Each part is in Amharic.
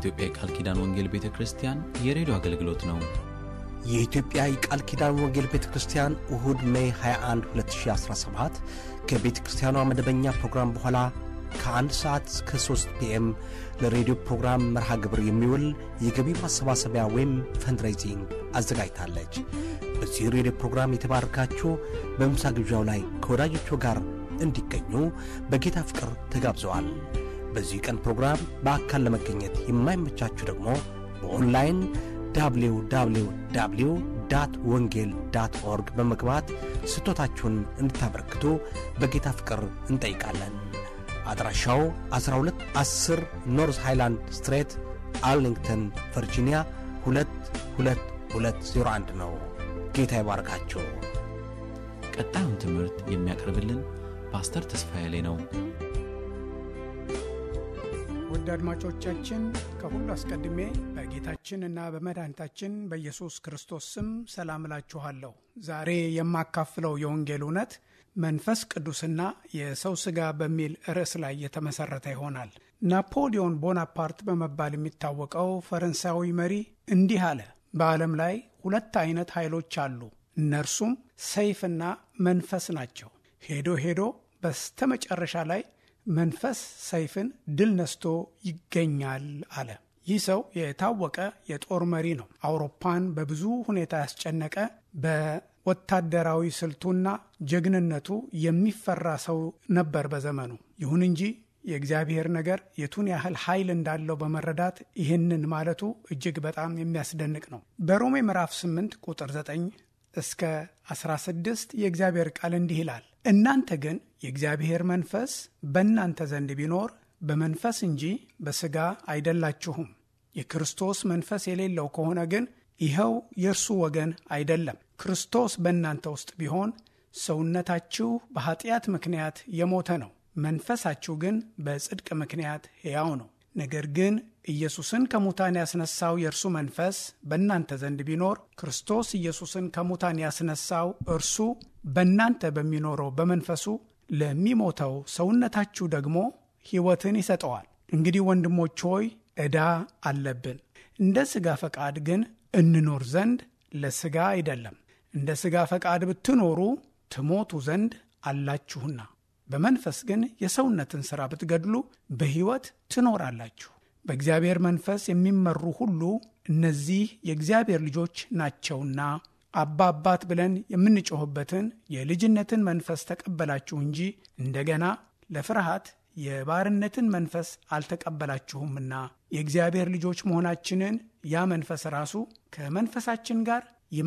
የኢትዮጵያ የቃል ኪዳን ወንጌል ቤተ ክርስቲያን የሬዲዮ አገልግሎት ነው። የኢትዮጵያ የቃል ኪዳን ወንጌል ቤተ ክርስቲያን እሁድ ሜይ 21 2017 ከቤተ ክርስቲያኗ መደበኛ ፕሮግራም በኋላ ከአንድ ሰዓት እስከ 3 ፒኤም ለሬዲዮ ፕሮግራም መርሃ ግብር የሚውል የገቢ ማሰባሰቢያ ወይም ፈንድሬዚንግ አዘጋጅታለች። በዚህ ሬዲዮ ፕሮግራም የተባረካችሁ በምሳ ግብዣው ላይ ከወዳጆቹ ጋር እንዲገኙ በጌታ ፍቅር ተጋብዘዋል። በዚህ ቀን ፕሮግራም በአካል ለመገኘት የማይመቻችሁ ደግሞ በኦንላይን www ወንጌል ዳት ኦርግ በመግባት ስጦታችሁን እንድታበረክቱ በጌታ ፍቅር እንጠይቃለን። አድራሻው 1210 ኖርዝ ሃይላንድ ስትሬት አርሊንግተን ቨርጂኒያ 22201 ነው። ጌታ ይባርካችሁ። ቀጣዩን ትምህርት የሚያቀርብልን ፓስተር ተስፋዬ ላይ ነው። ውድ አድማጮቻችን ከሁሉ አስቀድሜ በጌታችን እና በመድኃኒታችን በኢየሱስ ክርስቶስ ስም ሰላም እላችኋለሁ። ዛሬ የማካፍለው የወንጌል እውነት መንፈስ ቅዱስና የሰው ሥጋ በሚል ርዕስ ላይ የተመሠረተ ይሆናል። ናፖሊዮን ቦናፓርት በመባል የሚታወቀው ፈረንሳዊ መሪ እንዲህ አለ። በዓለም ላይ ሁለት አይነት ኃይሎች አሉ። እነርሱም ሰይፍና መንፈስ ናቸው። ሄዶ ሄዶ በስተመጨረሻ ላይ መንፈስ ሰይፍን ድል ነስቶ ይገኛል አለ። ይህ ሰው የታወቀ የጦር መሪ ነው። አውሮፓን በብዙ ሁኔታ ያስጨነቀ በወታደራዊ ስልቱና ጀግንነቱ የሚፈራ ሰው ነበር በዘመኑ። ይሁን እንጂ የእግዚአብሔር ነገር የቱን ያህል ኃይል እንዳለው በመረዳት ይህንን ማለቱ እጅግ በጣም የሚያስደንቅ ነው። በሮሜ ምዕራፍ 8 ቁጥር 9 እስከ 16 የእግዚአብሔር ቃል እንዲህ ይላል እናንተ ግን የእግዚአብሔር መንፈስ በእናንተ ዘንድ ቢኖር በመንፈስ እንጂ በሥጋ አይደላችሁም። የክርስቶስ መንፈስ የሌለው ከሆነ ግን ይኸው የእርሱ ወገን አይደለም። ክርስቶስ በእናንተ ውስጥ ቢሆን ሰውነታችሁ በኀጢአት ምክንያት የሞተ ነው፣ መንፈሳችሁ ግን በጽድቅ ምክንያት ሕያው ነው። ነገር ግን ኢየሱስን ከሙታን ያስነሳው የእርሱ መንፈስ በእናንተ ዘንድ ቢኖር ክርስቶስ ኢየሱስን ከሙታን ያስነሳው እርሱ በእናንተ በሚኖረው በመንፈሱ ለሚሞተው ሰውነታችሁ ደግሞ ሕይወትን ይሰጠዋል። እንግዲህ ወንድሞች ሆይ ዕዳ አለብን፣ እንደ ሥጋ ፈቃድ ግን እንኖር ዘንድ ለሥጋ አይደለም። እንደ ሥጋ ፈቃድ ብትኖሩ ትሞቱ ዘንድ አላችሁና በመንፈስ ግን የሰውነትን ሥራ ብትገድሉ በሕይወት ትኖራላችሁ። በእግዚአብሔር መንፈስ የሚመሩ ሁሉ እነዚህ የእግዚአብሔር ልጆች ናቸውና አባ አባት ብለን የምንጮኽበትን የልጅነትን መንፈስ ተቀበላችሁ እንጂ እንደገና ለፍርሃት የባርነትን መንፈስ አልተቀበላችሁምና የእግዚአብሔር ልጆች መሆናችንን ያ መንፈስ ራሱ ከመንፈሳችን ጋር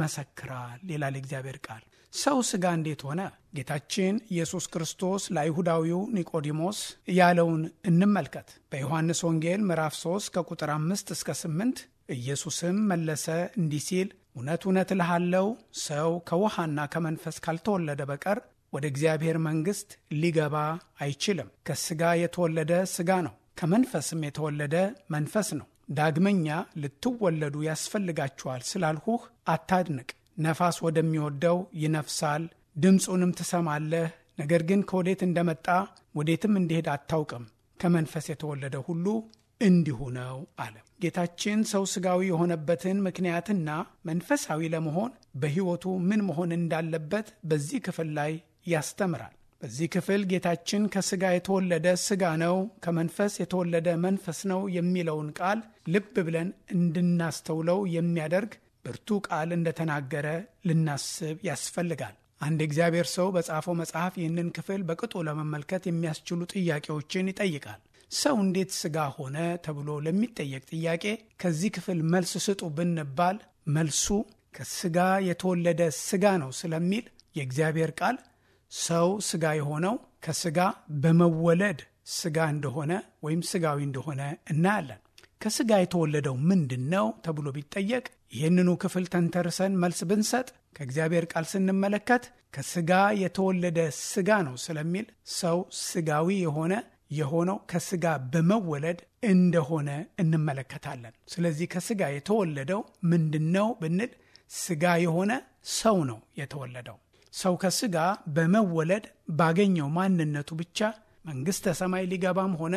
ይመሰክራል ይላል የእግዚአብሔር ቃል። ሰው ሥጋ እንዴት ሆነ? ጌታችን ኢየሱስ ክርስቶስ ለአይሁዳዊው ኒቆዲሞስ ያለውን እንመልከት። በዮሐንስ ወንጌል ምዕራፍ 3 ከቁጥር 5 እስከ 8 ኢየሱስም መለሰ እንዲህ ሲል እውነት እውነት እልሃለሁ ሰው ከውሃና ከመንፈስ ካልተወለደ በቀር ወደ እግዚአብሔር መንግሥት ሊገባ አይችልም። ከሥጋ የተወለደ ሥጋ ነው፣ ከመንፈስም የተወለደ መንፈስ ነው። ዳግመኛ ልትወለዱ ያስፈልጋችኋል ስላልሁህ አታድንቅ። ነፋስ ወደሚወደው ይነፍሳል፣ ድምፁንም ትሰማለህ፣ ነገር ግን ከወዴት እንደመጣ ወዴትም እንዲሄድ አታውቅም። ከመንፈስ የተወለደ ሁሉ እንዲሁ ነው አለ። ጌታችን ሰው ሥጋዊ የሆነበትን ምክንያትና መንፈሳዊ ለመሆን በሕይወቱ ምን መሆን እንዳለበት በዚህ ክፍል ላይ ያስተምራል። በዚህ ክፍል ጌታችን ከሥጋ የተወለደ ሥጋ ነው፣ ከመንፈስ የተወለደ መንፈስ ነው የሚለውን ቃል ልብ ብለን እንድናስተውለው የሚያደርግ ብርቱ ቃል እንደተናገረ ልናስብ ያስፈልጋል። አንድ እግዚአብሔር ሰው በጻፈው መጽሐፍ ይህንን ክፍል በቅጡ ለመመልከት የሚያስችሉ ጥያቄዎችን ይጠይቃል። ሰው እንዴት ሥጋ ሆነ ተብሎ ለሚጠየቅ ጥያቄ ከዚህ ክፍል መልስ ስጡ ብንባል መልሱ ከሥጋ የተወለደ ሥጋ ነው ስለሚል የእግዚአብሔር ቃል ሰው ሥጋ የሆነው ከሥጋ በመወለድ ሥጋ እንደሆነ ወይም ሥጋዊ እንደሆነ እናያለን። ከሥጋ የተወለደው ምንድን ነው ተብሎ ቢጠየቅ ይህንኑ ክፍል ተንተርሰን መልስ ብንሰጥ ከእግዚአብሔር ቃል ስንመለከት ከሥጋ የተወለደ ሥጋ ነው ስለሚል ሰው ሥጋዊ የሆነ የሆነው ከሥጋ በመወለድ እንደሆነ እንመለከታለን። ስለዚህ ከሥጋ የተወለደው ምንድን ነው ብንል ሥጋ የሆነ ሰው ነው የተወለደው። ሰው ከሥጋ በመወለድ ባገኘው ማንነቱ ብቻ መንግሥተ ሰማይ ሊገባም ሆነ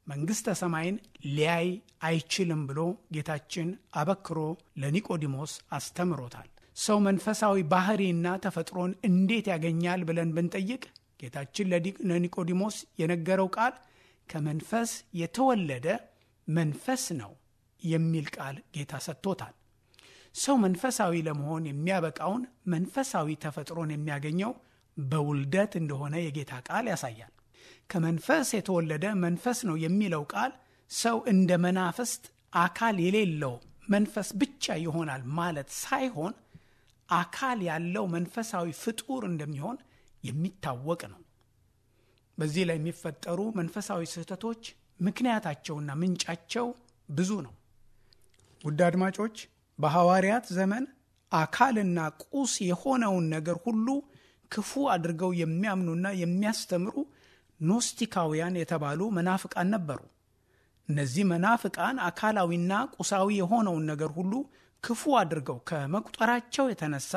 መንግሥተ ሰማይን ሊያይ አይችልም ብሎ ጌታችን አበክሮ ለኒቆዲሞስ አስተምሮታል። ሰው መንፈሳዊ ባህሪና ተፈጥሮን እንዴት ያገኛል ብለን ብንጠይቅ ጌታችን ለኒቆዲሞስ የነገረው ቃል ከመንፈስ የተወለደ መንፈስ ነው የሚል ቃል ጌታ ሰጥቶታል። ሰው መንፈሳዊ ለመሆን የሚያበቃውን መንፈሳዊ ተፈጥሮን የሚያገኘው በውልደት እንደሆነ የጌታ ቃል ያሳያል። ከመንፈስ የተወለደ መንፈስ ነው የሚለው ቃል ሰው እንደ መናፍስት አካል የሌለው መንፈስ ብቻ ይሆናል ማለት ሳይሆን አካል ያለው መንፈሳዊ ፍጡር እንደሚሆን የሚታወቅ ነው። በዚህ ላይ የሚፈጠሩ መንፈሳዊ ስህተቶች ምክንያታቸውና ምንጫቸው ብዙ ነው። ውድ አድማጮች፣ በሐዋርያት ዘመን አካልና ቁስ የሆነውን ነገር ሁሉ ክፉ አድርገው የሚያምኑና የሚያስተምሩ ኖስቲካውያን የተባሉ መናፍቃን ነበሩ። እነዚህ መናፍቃን አካላዊና ቁሳዊ የሆነውን ነገር ሁሉ ክፉ አድርገው ከመቁጠራቸው የተነሳ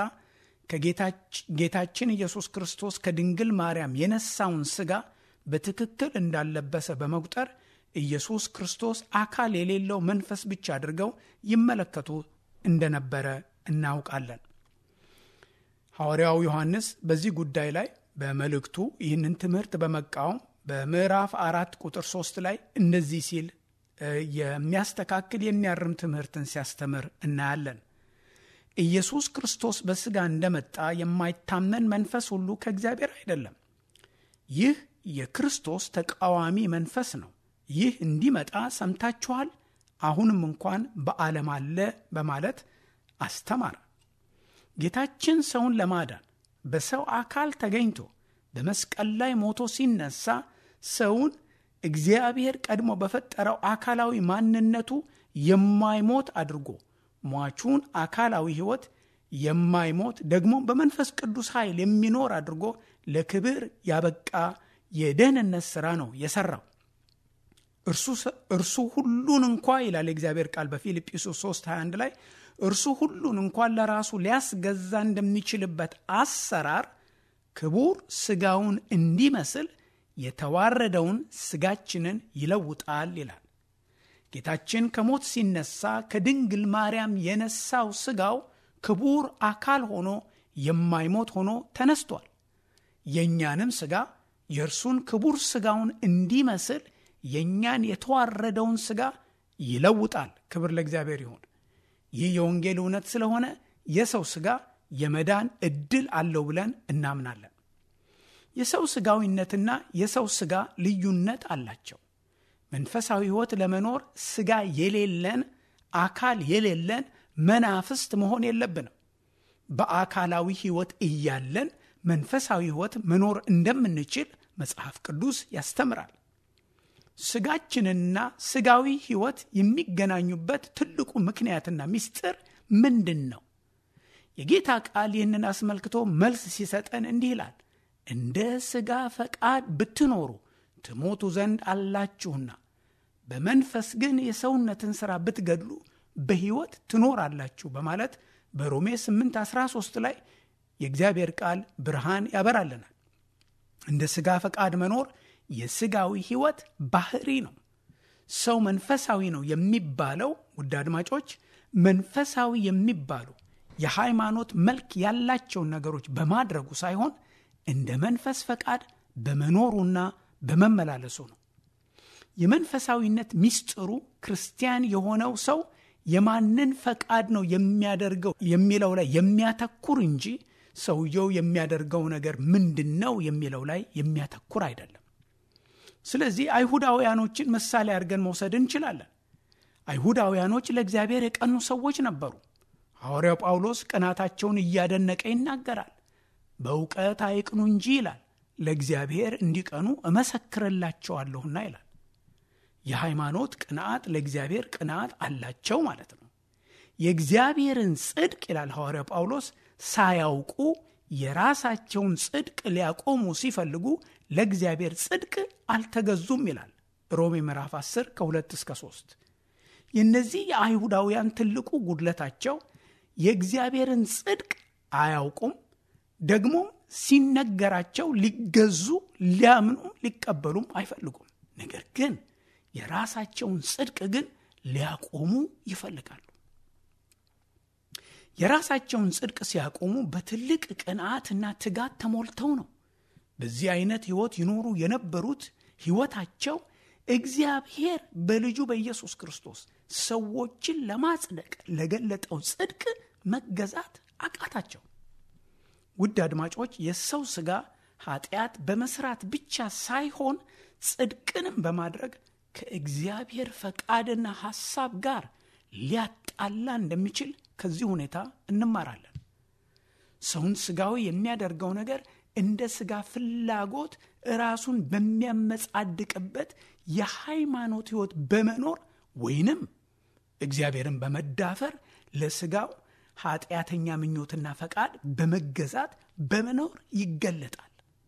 ከጌታችን ኢየሱስ ክርስቶስ ከድንግል ማርያም የነሳውን ሥጋ በትክክል እንዳለበሰ በመቁጠር ኢየሱስ ክርስቶስ አካል የሌለው መንፈስ ብቻ አድርገው ይመለከቱ እንደነበረ እናውቃለን። ሐዋርያው ዮሐንስ በዚህ ጉዳይ ላይ በመልእክቱ ይህንን ትምህርት በመቃወም በምዕራፍ አራት ቁጥር ሶስት ላይ እንደዚህ ሲል የሚያስተካክል የሚያርም ትምህርትን ሲያስተምር እናያለን። ኢየሱስ ክርስቶስ በሥጋ እንደመጣ የማይታመን መንፈስ ሁሉ ከእግዚአብሔር አይደለም። ይህ የክርስቶስ ተቃዋሚ መንፈስ ነው። ይህ እንዲመጣ ሰምታችኋል፣ አሁንም እንኳን በዓለም አለ በማለት አስተማረ። ጌታችን ሰውን ለማዳን በሰው አካል ተገኝቶ በመስቀል ላይ ሞቶ ሲነሳ ሰውን እግዚአብሔር ቀድሞ በፈጠረው አካላዊ ማንነቱ የማይሞት አድርጎ ሟቹን አካላዊ ሕይወት የማይሞት ደግሞ በመንፈስ ቅዱስ ኃይል የሚኖር አድርጎ ለክብር ያበቃ የደህንነት ሥራ ነው የሠራው። እርሱ ሁሉን እንኳ ይላል የእግዚአብሔር ቃል በፊልጵስዩስ 3 21 ላይ እርሱ ሁሉን እንኳን ለራሱ ሊያስገዛ እንደሚችልበት አሰራር ክቡር ሥጋውን እንዲመስል የተዋረደውን ሥጋችንን ይለውጣል ይላል። ጌታችን ከሞት ሲነሳ ከድንግል ማርያም የነሳው ሥጋው ክቡር አካል ሆኖ የማይሞት ሆኖ ተነስቷል። የእኛንም ሥጋ የእርሱን ክቡር ሥጋውን እንዲመስል የእኛን የተዋረደውን ሥጋ ይለውጣል። ክብር ለእግዚአብሔር ይሁን። ይህ የወንጌል እውነት ስለሆነ የሰው ሥጋ የመዳን ዕድል አለው ብለን እናምናለን። የሰው ሥጋዊነትና የሰው ሥጋ ልዩነት አላቸው። መንፈሳዊ ሕይወት ለመኖር ሥጋ የሌለን አካል የሌለን መናፍስት መሆን የለብንም። በአካላዊ ሕይወት እያለን መንፈሳዊ ሕይወት መኖር እንደምንችል መጽሐፍ ቅዱስ ያስተምራል። ሥጋችንና ሥጋዊ ሕይወት የሚገናኙበት ትልቁ ምክንያትና ምስጢር ምንድን ነው? የጌታ ቃል ይህንን አስመልክቶ መልስ ሲሰጠን እንዲህ ይላል፣ እንደ ሥጋ ፈቃድ ብትኖሩ ትሞቱ ዘንድ አላችሁና በመንፈስ ግን የሰውነትን ሥራ ብትገድሉ በሕይወት ትኖራላችሁ በማለት በሮሜ 8 13 ላይ የእግዚአብሔር ቃል ብርሃን ያበራልናል። እንደ ሥጋ ፈቃድ መኖር የሥጋዊ ሕይወት ባህሪ ነው። ሰው መንፈሳዊ ነው የሚባለው ውድ አድማጮች፣ መንፈሳዊ የሚባሉ የሃይማኖት መልክ ያላቸውን ነገሮች በማድረጉ ሳይሆን እንደ መንፈስ ፈቃድ በመኖሩና በመመላለሱ ነው። የመንፈሳዊነት ምስጢሩ ክርስቲያን የሆነው ሰው የማንን ፈቃድ ነው የሚያደርገው የሚለው ላይ የሚያተኩር እንጂ ሰውየው የሚያደርገው ነገር ምንድን ነው የሚለው ላይ የሚያተኩር አይደለም። ስለዚህ አይሁዳውያኖችን ምሳሌ አድርገን መውሰድ እንችላለን። አይሁዳውያኖች ለእግዚአብሔር የቀኑ ሰዎች ነበሩ። ሐዋርያው ጳውሎስ ቅናታቸውን እያደነቀ ይናገራል። በእውቀት አይቅኑ እንጂ ይላል፣ ለእግዚአብሔር እንዲቀኑ እመሰክርላቸዋለሁና ይላል። የሃይማኖት ቅንዓት ለእግዚአብሔር ቅንዓት አላቸው ማለት ነው። የእግዚአብሔርን ጽድቅ ይላል ሐዋርያው ጳውሎስ ሳያውቁ የራሳቸውን ጽድቅ ሊያቆሙ ሲፈልጉ ለእግዚአብሔር ጽድቅ አልተገዙም ይላል ሮሜ ምዕራፍ 10 ከ2 እስከ 3። የእነዚህ የአይሁዳውያን ትልቁ ጉድለታቸው የእግዚአብሔርን ጽድቅ አያውቁም፣ ደግሞ ሲነገራቸው ሊገዙ ሊያምኑም ሊቀበሉም አይፈልጉም። ነገር ግን የራሳቸውን ጽድቅ ግን ሊያቆሙ ይፈልጋሉ። የራሳቸውን ጽድቅ ሲያቆሙ በትልቅ ቅንዓትና ትጋት ተሞልተው ነው። በዚህ አይነት ሕይወት ይኖሩ የነበሩት ሕይወታቸው እግዚአብሔር በልጁ በኢየሱስ ክርስቶስ ሰዎችን ለማጽደቅ ለገለጠው ጽድቅ መገዛት አቃታቸው። ውድ አድማጮች፣ የሰው ሥጋ ኃጢአት በመስራት ብቻ ሳይሆን ጽድቅንም በማድረግ ከእግዚአብሔር ፈቃድና ሐሳብ ጋር ሊያጣላ እንደሚችል ከዚህ ሁኔታ እንማራለን። ሰውን ሥጋዊ የሚያደርገው ነገር እንደ ሥጋ ፍላጎት ራሱን በሚያመጻድቅበት የሃይማኖት ሕይወት በመኖር ወይንም እግዚአብሔርን በመዳፈር ለሥጋው ኃጢአተኛ ምኞትና ፈቃድ በመገዛት በመኖር ይገለጣል።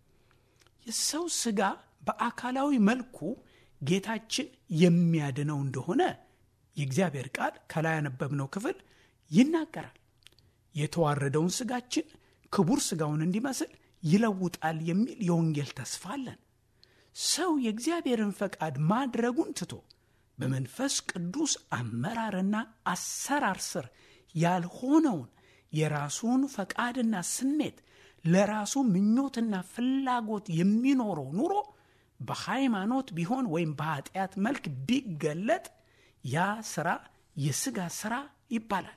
የሰው ሥጋ በአካላዊ መልኩ ጌታችን የሚያድነው እንደሆነ የእግዚአብሔር ቃል ከላይ ያነበብነው ክፍል ይናገራል። የተዋረደውን ሥጋችን ክቡር ሥጋውን እንዲመስል ይለውጣል የሚል የወንጌል ተስፋ አለን። ሰው የእግዚአብሔርን ፈቃድ ማድረጉን ትቶ በመንፈስ ቅዱስ አመራርና አሰራር ስር ያልሆነውን የራሱን ፈቃድና ስሜት ለራሱ ምኞትና ፍላጎት የሚኖረው ኑሮ በሃይማኖት ቢሆን ወይም በኃጢአት መልክ ቢገለጥ ያ ሥራ የሥጋ ሥራ ይባላል።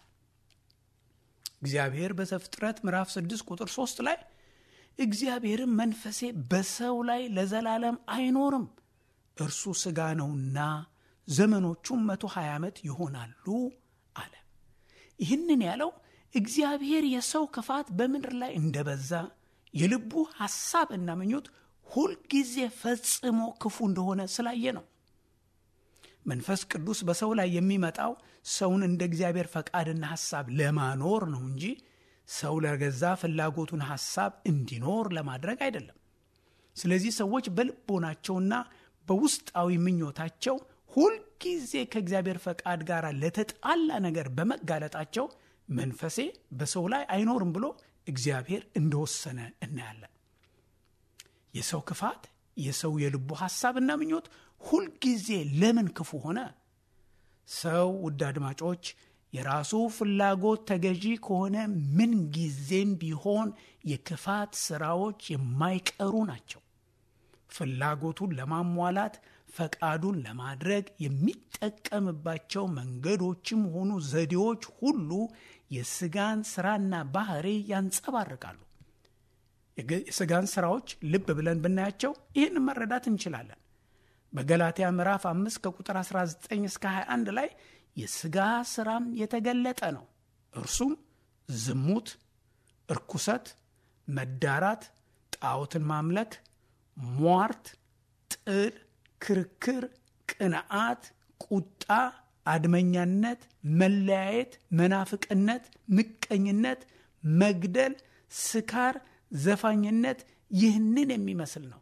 እግዚአብሔር በዘፍጥረት ምዕራፍ 6 ቁጥር 3 ላይ እግዚአብሔርም መንፈሴ በሰው ላይ ለዘላለም አይኖርም፣ እርሱ ሥጋ ነውና ዘመኖቹም መቶ ሀያ ዓመት ይሆናሉ አለ። ይህንን ያለው እግዚአብሔር የሰው ክፋት በምድር ላይ እንደበዛ የልቡ ሐሳብ እና ምኞት ሁልጊዜ ፈጽሞ ክፉ እንደሆነ ስላየ ነው። መንፈስ ቅዱስ በሰው ላይ የሚመጣው ሰውን እንደ እግዚአብሔር ፈቃድና ሐሳብ ለማኖር ነው እንጂ ሰው ለገዛ ፍላጎቱን ሐሳብ እንዲኖር ለማድረግ አይደለም። ስለዚህ ሰዎች በልቦናቸውና በውስጣዊ ምኞታቸው ሁልጊዜ ከእግዚአብሔር ፈቃድ ጋር ለተጣላ ነገር በመጋለጣቸው መንፈሴ በሰው ላይ አይኖርም ብሎ እግዚአብሔር እንደወሰነ እናያለን። የሰው ክፋት፣ የሰው የልቡ ሐሳብና ምኞት ሁልጊዜ ለምን ክፉ ሆነ? ሰው ውድ አድማጮች የራሱ ፍላጎት ተገዢ ከሆነ ምን ጊዜም ቢሆን የክፋት ሥራዎች የማይቀሩ ናቸው። ፍላጎቱን ለማሟላት ፈቃዱን ለማድረግ የሚጠቀምባቸው መንገዶችም ሆኑ ዘዴዎች ሁሉ የሥጋን ሥራና ባህሪ ያንጸባርቃሉ። የሥጋን ሥራዎች ልብ ብለን ብናያቸው ይህን መረዳት እንችላለን። በገላትያ ምዕራፍ 5 ከቁጥር 19 እስከ 21 ላይ የሥጋ ሥራም የተገለጠ ነው። እርሱም ዝሙት፣ እርኩሰት፣ መዳራት፣ ጣዖትን ማምለክ፣ ሟርት፣ ጥል፣ ክርክር፣ ቅንዓት፣ ቁጣ፣ አድመኛነት፣ መለያየት፣ መናፍቅነት፣ ምቀኝነት፣ መግደል፣ ስካር፣ ዘፋኝነት ይህንን የሚመስል ነው።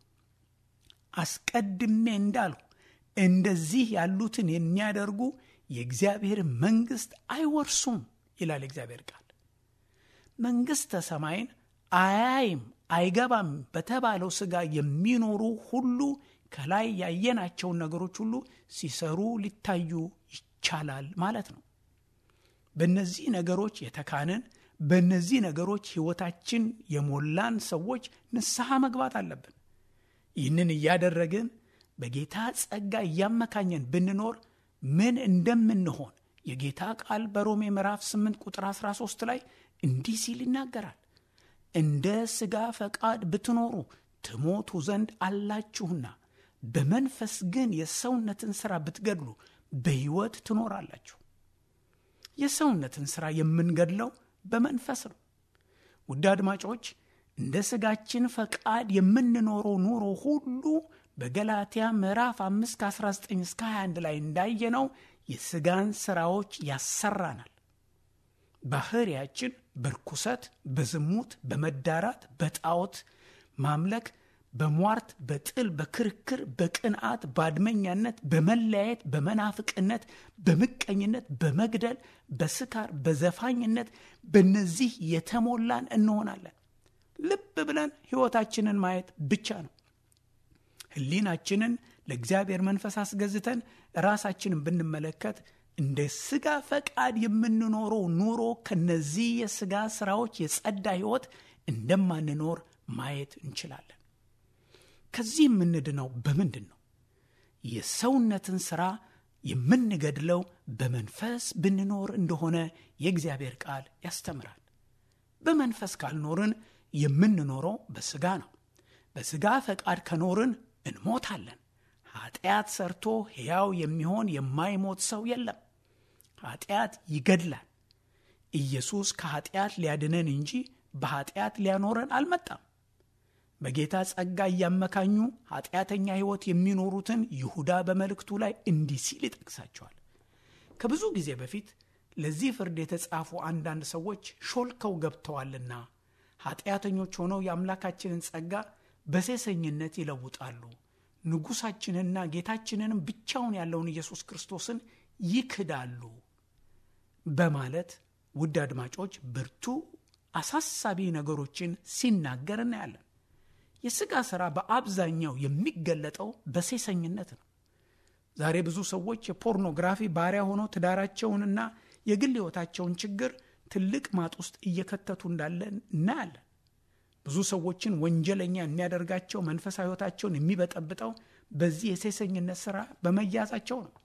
አስቀድሜ እንዳልሁ እንደዚህ ያሉትን የሚያደርጉ የእግዚአብሔር መንግሥት አይወርሱም ይላል እግዚአብሔር ቃል። መንግሥተ ሰማይን አያይም አይገባም በተባለው ሥጋ የሚኖሩ ሁሉ ከላይ ያየናቸውን ነገሮች ሁሉ ሲሰሩ ሊታዩ ይቻላል ማለት ነው። በእነዚህ ነገሮች የተካንን በእነዚህ ነገሮች ሕይወታችን የሞላን ሰዎች ንስሐ መግባት አለብን። ይህንን እያደረግን በጌታ ጸጋ እያመካኘን ብንኖር ምን እንደምንሆን የጌታ ቃል በሮሜ ምዕራፍ 8 ቁጥር 13 ላይ እንዲህ ሲል ይናገራል። እንደ ሥጋ ፈቃድ ብትኖሩ ትሞቱ ዘንድ አላችሁና በመንፈስ ግን የሰውነትን ሥራ ብትገድሉ በሕይወት ትኖራላችሁ። የሰውነትን ሥራ የምንገድለው በመንፈስ ነው። ውድ አድማጮች እንደ ሥጋችን ፈቃድ የምንኖረው ኑሮ ሁሉ በገላትያ ምዕራፍ 5 ከ19 እስከ 21 ላይ እንዳየነው የሥጋን ሥራዎች ያሰራናል። ባህሪያችን በርኩሰት፣ በዝሙት፣ በመዳራት፣ በጣዖት ማምለክ፣ በሟርት፣ በጥል፣ በክርክር፣ በቅንዓት፣ በአድመኛነት፣ በመለያየት፣ በመናፍቅነት፣ በምቀኝነት፣ በመግደል፣ በስካር፣ በዘፋኝነት በእነዚህ የተሞላን እንሆናለን። ልብ ብለን ሕይወታችንን ማየት ብቻ ነው። ሕሊናችንን ለእግዚአብሔር መንፈስ አስገዝተን ራሳችንን ብንመለከት እንደ ስጋ ፈቃድ የምንኖረው ኑሮ ከነዚህ የስጋ ስራዎች የጸዳ ህይወት እንደማንኖር ማየት እንችላለን። ከዚህ የምንድነው በምንድን ነው? የሰውነትን ስራ የምንገድለው በመንፈስ ብንኖር እንደሆነ የእግዚአብሔር ቃል ያስተምራል። በመንፈስ ካልኖርን የምንኖረው በስጋ ነው። በስጋ ፈቃድ ከኖርን እንሞታለን። ኃጢአት ሰርቶ ሕያው የሚሆን የማይሞት ሰው የለም። ኃጢአት ይገድላል። ኢየሱስ ከኃጢአት ሊያድነን እንጂ በኃጢአት ሊያኖረን አልመጣም። በጌታ ጸጋ እያመካኙ ኃጢአተኛ ሕይወት የሚኖሩትን ይሁዳ በመልእክቱ ላይ እንዲህ ሲል ይጠቅሳቸዋል። ከብዙ ጊዜ በፊት ለዚህ ፍርድ የተጻፉ አንዳንድ ሰዎች ሾልከው ገብተዋልና ኃጢአተኞች ሆነው የአምላካችንን ጸጋ በሴሰኝነት ይለውጣሉ፣ ንጉሣችንና ጌታችንንም ብቻውን ያለውን ኢየሱስ ክርስቶስን ይክዳሉ በማለት ውድ አድማጮች ብርቱ አሳሳቢ ነገሮችን ሲናገር እናያለን። የሥጋ ሥራ በአብዛኛው የሚገለጠው በሴሰኝነት ነው። ዛሬ ብዙ ሰዎች የፖርኖግራፊ ባሪያ ሆነው ትዳራቸውንና የግል ሕይወታቸውን ችግር ትልቅ ማጥ ውስጥ እየከተቱ እንዳለ እናያለን። ብዙ ሰዎችን ወንጀለኛ የሚያደርጋቸው መንፈሳዊ ሕይወታቸውን የሚበጠብጠው በዚህ የሴሰኝነት ሥራ በመያዛቸው ነው።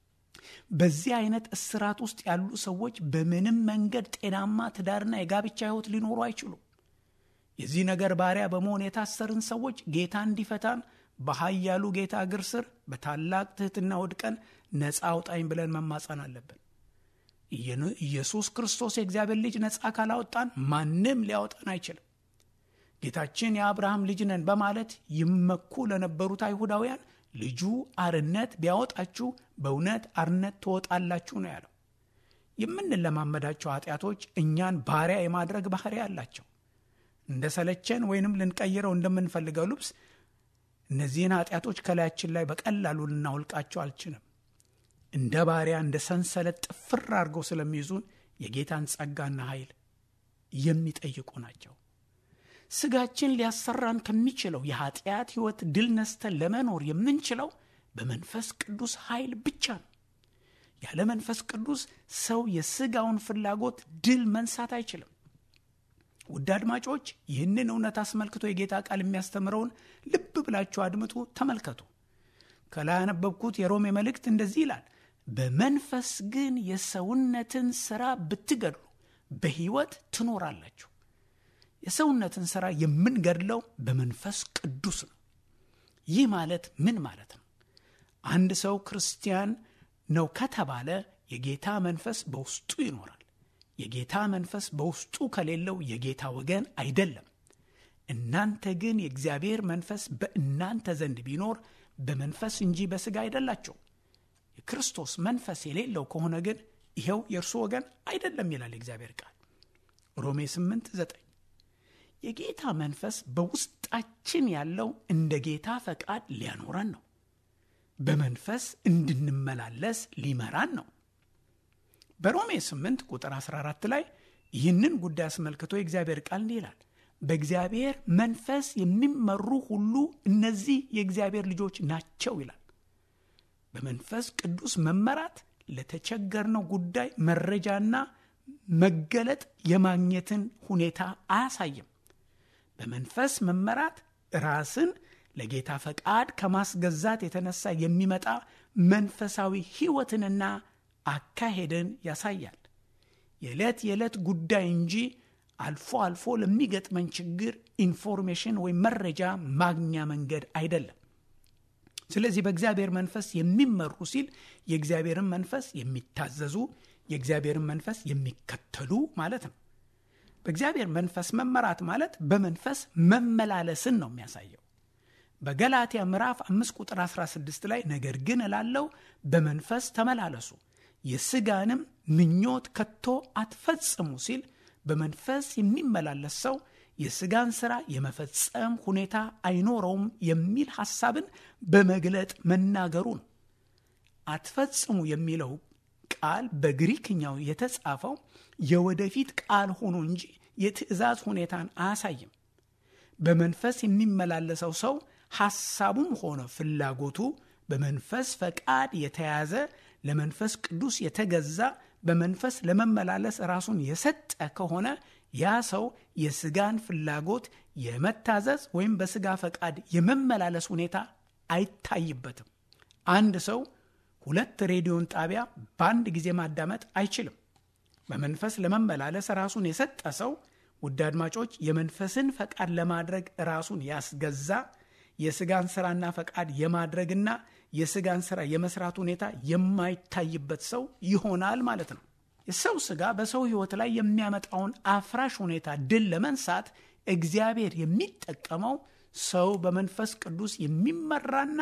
በዚህ አይነት እስራት ውስጥ ያሉ ሰዎች በምንም መንገድ ጤናማ ትዳርና የጋብቻ ሕይወት ሊኖሩ አይችሉም። የዚህ ነገር ባሪያ በመሆን የታሰርን ሰዎች ጌታ እንዲፈታን በኃያሉ ጌታ እግር ስር በታላቅ ትሕትና ወድቀን ነፃ አውጣኝ ብለን መማጸን አለብን። ኢየሱስ ክርስቶስ የእግዚአብሔር ልጅ ነፃ ካላወጣን ማንም ሊያወጣን አይችልም። ጌታችን የአብርሃም ልጅ ነን በማለት ይመኩ ለነበሩት አይሁዳውያን ልጁ አርነት ቢያወጣችሁ በእውነት አርነት ትወጣላችሁ ነው ያለው። የምንለማመዳቸው ኃጢአቶች እኛን ባሪያ የማድረግ ባህሪ አላቸው። እንደ ሰለቸን ወይንም ልንቀይረው እንደምንፈልገው ልብስ እነዚህን ኃጢአቶች ከላያችን ላይ በቀላሉ ልናውልቃቸው አልችልም። እንደ ባሪያ እንደ ሰንሰለት ጥፍር አድርገው ስለሚይዙን የጌታን ጸጋና ኃይል የሚጠይቁ ናቸው። ስጋችን ሊያሰራን ከሚችለው የኃጢአት ሕይወት ድል ነስተን ለመኖር የምንችለው በመንፈስ ቅዱስ ኃይል ብቻ ነው። ያለ መንፈስ ቅዱስ ሰው የስጋውን ፍላጎት ድል መንሳት አይችልም። ውድ አድማጮች ይህንን እውነት አስመልክቶ የጌታ ቃል የሚያስተምረውን ልብ ብላችሁ አድምጡ፣ ተመልከቱ። ከላይ ያነበብኩት የሮሜ መልእክት እንደዚህ ይላል፣ በመንፈስ ግን የሰውነትን ሥራ ብትገድሉ በሕይወት ትኖራላችሁ። የሰውነትን ሥራ የምንገድለው በመንፈስ ቅዱስ ነው። ይህ ማለት ምን ማለት ነው? አንድ ሰው ክርስቲያን ነው ከተባለ የጌታ መንፈስ በውስጡ ይኖራል። የጌታ መንፈስ በውስጡ ከሌለው የጌታ ወገን አይደለም። እናንተ ግን የእግዚአብሔር መንፈስ በእናንተ ዘንድ ቢኖር በመንፈስ እንጂ በሥጋ አይደላቸው። የክርስቶስ መንፈስ የሌለው ከሆነ ግን ይኸው የእርሱ ወገን አይደለም ይላል የእግዚአብሔር ቃል ሮሜ 8 9 የጌታ መንፈስ በውስጣችን ያለው እንደ ጌታ ፈቃድ ሊያኖረን ነው። በመንፈስ እንድንመላለስ ሊመራን ነው። በሮሜ 8 ቁጥር 14 ላይ ይህንን ጉዳይ አስመልክቶ የእግዚአብሔር ቃል እንዲህ ይላል፣ በእግዚአብሔር መንፈስ የሚመሩ ሁሉ እነዚህ የእግዚአብሔር ልጆች ናቸው ይላል። በመንፈስ ቅዱስ መመራት ለተቸገርነው ጉዳይ መረጃና መገለጥ የማግኘትን ሁኔታ አያሳይም። በመንፈስ መመራት ራስን ለጌታ ፈቃድ ከማስገዛት የተነሳ የሚመጣ መንፈሳዊ ሕይወትንና አካሄድን ያሳያል። የዕለት የዕለት ጉዳይ እንጂ አልፎ አልፎ ለሚገጥመን ችግር ኢንፎርሜሽን ወይም መረጃ ማግኛ መንገድ አይደለም። ስለዚህ በእግዚአብሔር መንፈስ የሚመሩ ሲል የእግዚአብሔርን መንፈስ የሚታዘዙ የእግዚአብሔርን መንፈስ የሚከተሉ ማለት ነው። በእግዚአብሔር መንፈስ መመራት ማለት በመንፈስ መመላለስን ነው የሚያሳየው። በገላትያ ምዕራፍ 5 ቁጥር 16 ላይ ነገር ግን እላለው በመንፈስ ተመላለሱ የሥጋንም ምኞት ከቶ አትፈጽሙ ሲል በመንፈስ የሚመላለስ ሰው የሥጋን ሥራ የመፈጸም ሁኔታ አይኖረውም የሚል ሐሳብን በመግለጥ መናገሩ ነው። አትፈጽሙ የሚለው ቃል በግሪክኛው የተጻፈው የወደፊት ቃል ሆኖ እንጂ የትእዛዝ ሁኔታን አያሳይም። በመንፈስ የሚመላለሰው ሰው ሐሳቡም ሆነ ፍላጎቱ በመንፈስ ፈቃድ የተያዘ ለመንፈስ ቅዱስ የተገዛ በመንፈስ ለመመላለስ ራሱን የሰጠ ከሆነ ያ ሰው የስጋን ፍላጎት የመታዘዝ ወይም በስጋ ፈቃድ የመመላለስ ሁኔታ አይታይበትም። አንድ ሰው ሁለት ሬዲዮን ጣቢያ በአንድ ጊዜ ማዳመጥ አይችልም። በመንፈስ ለመመላለስ ራሱን የሰጠ ሰው ውድ አድማጮች፣ የመንፈስን ፈቃድ ለማድረግ ራሱን ያስገዛ የስጋን ስራና ፈቃድ የማድረግና የስጋን ስራ የመስራት ሁኔታ የማይታይበት ሰው ይሆናል ማለት ነው። የሰው ስጋ በሰው ህይወት ላይ የሚያመጣውን አፍራሽ ሁኔታ ድል ለመንሳት እግዚአብሔር የሚጠቀመው ሰው በመንፈስ ቅዱስ የሚመራና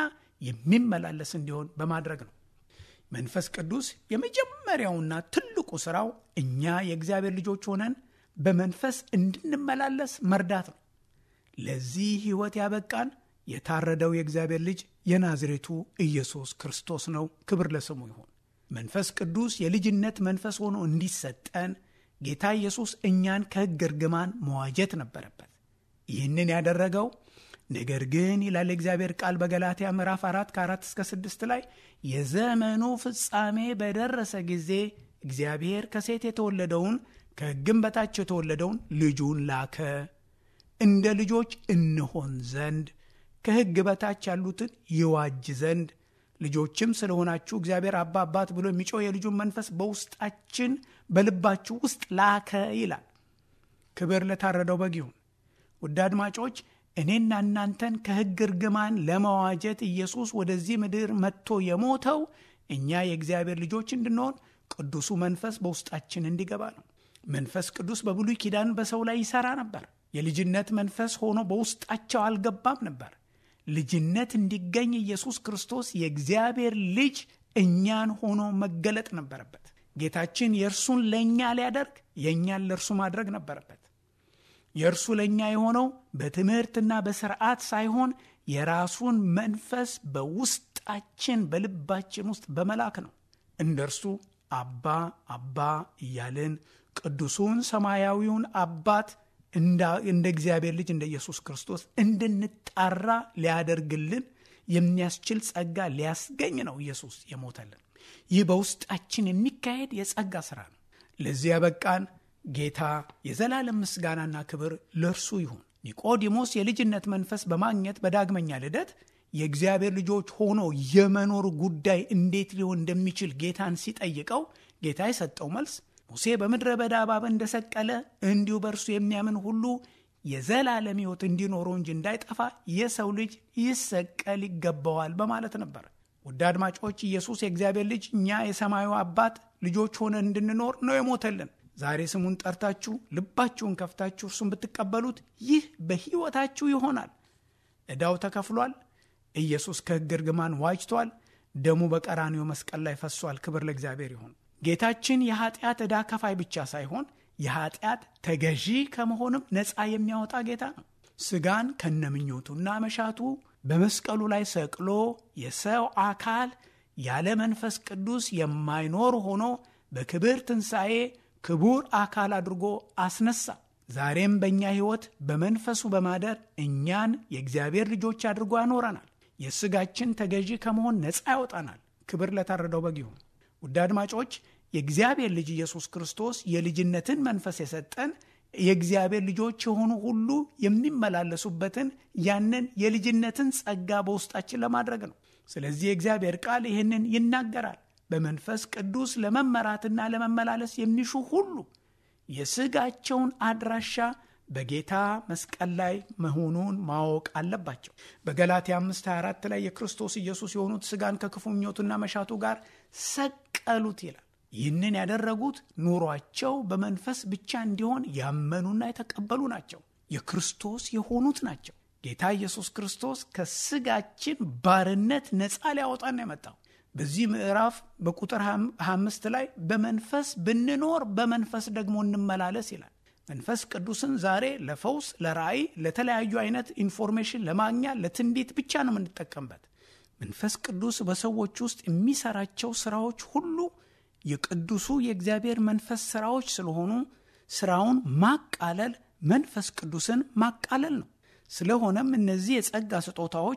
የሚመላለስ እንዲሆን በማድረግ ነው። መንፈስ ቅዱስ የመጀመሪያውና ትልቁ ስራው እኛ የእግዚአብሔር ልጆች ሆነን በመንፈስ እንድንመላለስ መርዳት ነው። ለዚህ ህይወት ያበቃን የታረደው የእግዚአብሔር ልጅ የናዝሬቱ ኢየሱስ ክርስቶስ ነው። ክብር ለስሙ ይሁን። መንፈስ ቅዱስ የልጅነት መንፈስ ሆኖ እንዲሰጠን ጌታ ኢየሱስ እኛን ከሕግ እርግማን መዋጀት ነበረበት። ይህንን ያደረገው ነገር ግን ይላል የእግዚአብሔር ቃል በገላትያ ምዕራፍ አራት ከአራት እስከ ስድስት ላይ የዘመኑ ፍጻሜ በደረሰ ጊዜ እግዚአብሔር ከሴት የተወለደውን ከሕግም በታች የተወለደውን ልጁን ላከ እንደ ልጆች እንሆን ዘንድ ከሕግ በታች ያሉትን ይዋጅ ዘንድ ልጆችም ስለሆናችሁ እግዚአብሔር አባ አባት ብሎ የሚጮህ የልጁን መንፈስ በውስጣችን በልባችሁ ውስጥ ላከ ይላል። ክብር ለታረደው በግ ይሁን። ውድ አድማጮች እኔና እናንተን ከሕግ እርግማን ለመዋጀት ኢየሱስ ወደዚህ ምድር መጥቶ የሞተው እኛ የእግዚአብሔር ልጆች እንድንሆን ቅዱሱ መንፈስ በውስጣችን እንዲገባ ነው። መንፈስ ቅዱስ በብሉይ ኪዳን በሰው ላይ ይሰራ ነበር። የልጅነት መንፈስ ሆኖ በውስጣቸው አልገባም ነበር። ልጅነት እንዲገኝ ኢየሱስ ክርስቶስ የእግዚአብሔር ልጅ እኛን ሆኖ መገለጥ ነበረበት። ጌታችን የእርሱን ለእኛ ሊያደርግ የእኛን ለእርሱ ማድረግ ነበረበት። የእርሱ ለእኛ የሆነው በትምህርትና በስርዓት ሳይሆን የራሱን መንፈስ በውስጣችን በልባችን ውስጥ በመላክ ነው። እንደ እርሱ አባ አባ እያልን ቅዱሱን ሰማያዊውን አባት እንደ እግዚአብሔር ልጅ እንደ ኢየሱስ ክርስቶስ እንድንጣራ ሊያደርግልን የሚያስችል ጸጋ ሊያስገኝ ነው ኢየሱስ የሞተልን። ይህ በውስጣችን የሚካሄድ የጸጋ ሥራ ነው። ለዚህ ያበቃን ጌታ የዘላለም ምስጋናና ክብር ለእርሱ ይሁን። ኒቆዲሞስ የልጅነት መንፈስ በማግኘት በዳግመኛ ልደት የእግዚአብሔር ልጆች ሆኖ የመኖር ጉዳይ እንዴት ሊሆን እንደሚችል ጌታን ሲጠይቀው ጌታ የሰጠው መልስ ሙሴ በምድረ በዳ እባብ እንደሰቀለ እንዲሁ በእርሱ የሚያምን ሁሉ የዘላለም ሕይወት እንዲኖረው እንጂ እንዳይጠፋ የሰው ልጅ ይሰቀል ይገባዋል በማለት ነበር። ውድ አድማጮች ኢየሱስ የእግዚአብሔር ልጅ እኛ የሰማዩ አባት ልጆች ሆነን እንድንኖር ነው የሞተልን። ዛሬ ስሙን ጠርታችሁ ልባችሁን ከፍታችሁ እርሱን ብትቀበሉት ይህ በሕይወታችሁ ይሆናል። ዕዳው ተከፍሏል። ኢየሱስ ከሕግ እርግማን ዋጅቷል። ደሙ በቀራንዮ መስቀል ላይ ፈሷል። ክብር ለእግዚአብሔር ይሁን። ጌታችን የኃጢአት ዕዳ ከፋይ ብቻ ሳይሆን የኃጢአት ተገዢ ከመሆንም ነፃ የሚያወጣ ጌታ ነው። ስጋን ከነምኞቱና መሻቱ በመስቀሉ ላይ ሰቅሎ የሰው አካል ያለ መንፈስ ቅዱስ የማይኖር ሆኖ በክብር ትንሣኤ ክቡር አካል አድርጎ አስነሳ። ዛሬም በእኛ ሕይወት በመንፈሱ በማደር እኛን የእግዚአብሔር ልጆች አድርጎ ያኖረናል። የስጋችን ተገዢ ከመሆን ነፃ ያወጣናል። ክብር ለታረደው በግ ይሁን። ውድ አድማጮች የእግዚአብሔር ልጅ ኢየሱስ ክርስቶስ የልጅነትን መንፈስ የሰጠን የእግዚአብሔር ልጆች የሆኑ ሁሉ የሚመላለሱበትን ያንን የልጅነትን ጸጋ በውስጣችን ለማድረግ ነው። ስለዚህ የእግዚአብሔር ቃል ይህንን ይናገራል። በመንፈስ ቅዱስ ለመመራትና ለመመላለስ የሚሹ ሁሉ የስጋቸውን አድራሻ በጌታ መስቀል ላይ መሆኑን ማወቅ አለባቸው። በገላትያ 524 ላይ የክርስቶስ ኢየሱስ የሆኑት ስጋን ከክፉ ምኞቱና መሻቱ ጋር ሰቀሉት ይላል። ይህንን ያደረጉት ኑሯቸው በመንፈስ ብቻ እንዲሆን ያመኑና የተቀበሉ ናቸው። የክርስቶስ የሆኑት ናቸው። ጌታ ኢየሱስ ክርስቶስ ከስጋችን ባርነት ነፃ ሊያወጣን የመጣው በዚህ ምዕራፍ በቁጥር 25 ላይ በመንፈስ ብንኖር በመንፈስ ደግሞ እንመላለስ ይላል። መንፈስ ቅዱስን ዛሬ ለፈውስ፣ ለራእይ፣ ለተለያዩ አይነት ኢንፎርሜሽን ለማግኛ ለትንቢት ብቻ ነው የምንጠቀምበት። መንፈስ ቅዱስ በሰዎች ውስጥ የሚሰራቸው ስራዎች ሁሉ የቅዱሱ የእግዚአብሔር መንፈስ ስራዎች ስለሆኑ ስራውን ማቃለል መንፈስ ቅዱስን ማቃለል ነው። ስለሆነም እነዚህ የጸጋ ስጦታዎች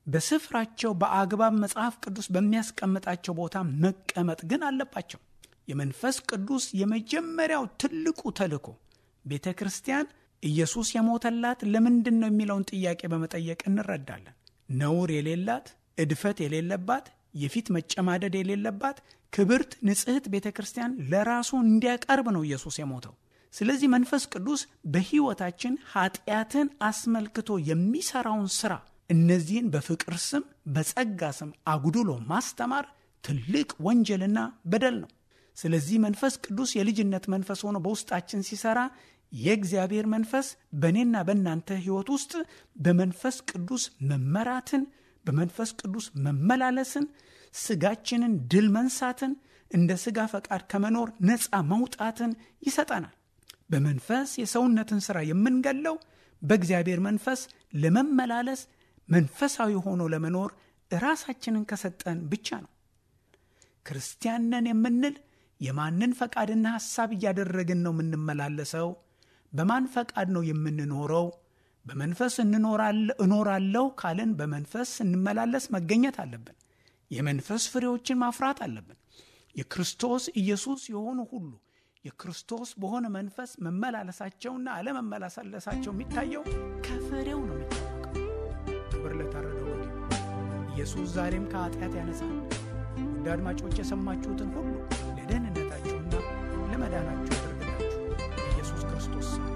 በስፍራቸው በአግባብ መጽሐፍ ቅዱስ በሚያስቀምጣቸው ቦታ መቀመጥ ግን አለባቸው። የመንፈስ ቅዱስ የመጀመሪያው ትልቁ ተልእኮ ቤተ ክርስቲያን ኢየሱስ የሞተላት ለምንድን ነው የሚለውን ጥያቄ በመጠየቅ እንረዳለን። ነውር የሌላት እድፈት የሌለባት የፊት መጨማደድ የሌለባት ክብርት ንጽሕት ቤተ ክርስቲያን ለራሱ እንዲያቀርብ ነው ኢየሱስ የሞተው። ስለዚህ መንፈስ ቅዱስ በሕይወታችን ኃጢአትን አስመልክቶ የሚሰራውን ሥራ እነዚህን በፍቅር ስም በጸጋ ስም አጉድሎ ማስተማር ትልቅ ወንጀልና በደል ነው። ስለዚህ መንፈስ ቅዱስ የልጅነት መንፈስ ሆኖ በውስጣችን ሲሰራ የእግዚአብሔር መንፈስ በእኔና በእናንተ ሕይወት ውስጥ በመንፈስ ቅዱስ መመራትን፣ በመንፈስ ቅዱስ መመላለስን፣ ስጋችንን ድል መንሳትን፣ እንደ ስጋ ፈቃድ ከመኖር ነፃ መውጣትን ይሰጠናል። በመንፈስ የሰውነትን ሥራ የምንገለው በእግዚአብሔር መንፈስ ለመመላለስ መንፈሳዊ ሆኖ ለመኖር ራሳችንን ከሰጠን ብቻ ነው። ክርስቲያን ነን የምንል የማንን ፈቃድና ሐሳብ እያደረግን ነው የምንመላለሰው? በማን ፈቃድ ነው የምንኖረው? በመንፈስ እኖራለሁ ካልን በመንፈስ ስንመላለስ መገኘት አለብን። የመንፈስ ፍሬዎችን ማፍራት አለብን። የክርስቶስ ኢየሱስ የሆኑ ሁሉ የክርስቶስ በሆነ መንፈስ መመላለሳቸውና አለመመላለሳቸው የሚታየው ከፍሬው ነው የሚታወቀው። ክብር ለታረደው በግ ኢየሱስ ዛሬም ከኃጢአት ያነሳል። ውድ አድማጮች የሰማችሁትን ሁሉ ለደህንነታችሁና ለመዳናችሁ ያደርግላችሁ ኢየሱስ ክርስቶስ ስም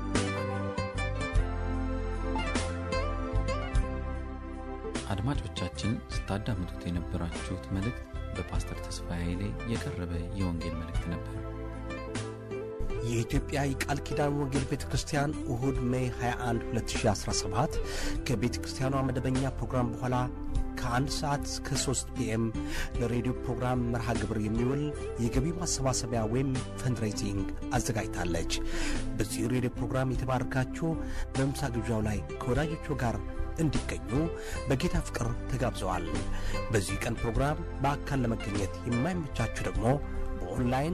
አድማጮቻችን ስታዳምጡት የነበራችሁት መልእክት በፓስተር ተስፋዬ ኃይሌ የቀረበ የወንጌል መልእክት ነበር። የኢትዮጵያ የቃል ኪዳን ወንጌል ቤተ ክርስቲያን እሁድ ሜይ 21 2017 ከቤተ ክርስቲያኗ መደበኛ ፕሮግራም በኋላ ከአንድ ሰዓት እስከ 3 ፒኤም ለሬዲዮ ፕሮግራም መርሃ ግብር የሚውል የገቢ ማሰባሰቢያ ወይም ፈንድሬዚንግ አዘጋጅታለች። በዚህ ሬዲዮ ፕሮግራም የተባረካችሁ በምሳ ግብዣው ላይ ከወዳጆቹ ጋር እንዲገኙ በጌታ ፍቅር ተጋብዘዋል። በዚህ ቀን ፕሮግራም በአካል ለመገኘት የማይመቻችሁ ደግሞ በኦንላይን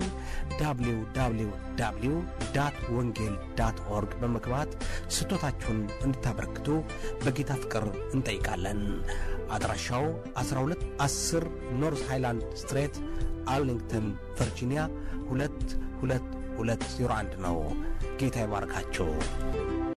www ወንጌል ዳት ኦርግ በመግባት ስጦታችሁን እንድታበረክቱ በጌታ ፍቅር እንጠይቃለን። አድራሻው 1210 ኖርዝ ሃይላንድ ስትሬት አርሊንግተን ቨርጂኒያ 22201 ነው። ጌታ ይባርካችሁ።